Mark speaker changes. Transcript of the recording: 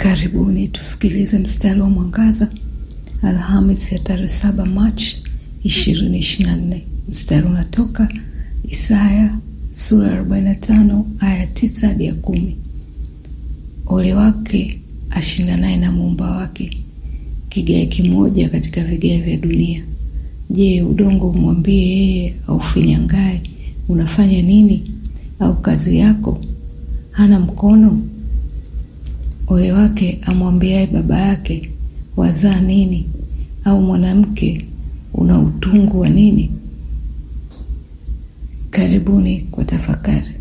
Speaker 1: Karibuni tusikilize mstari wa mwangaza Alhamis ya tarehe saba Machi ishirini ishirini na nne. Mstari unatoka Isaya sura ya arobaini na tano aya tisa hadi ya kumi. Ole wake ashindanaye na muumba wake, kigae kimoja katika vigae vya dunia. Je, udongo umwambie yeye aufinyangaye, unafanya nini? Au kazi yako hana mkono? Ole wake amwambiaye baba yake, wazaa nini? Au mwanamke, una utungu wa nini? Karibuni kwa tafakari.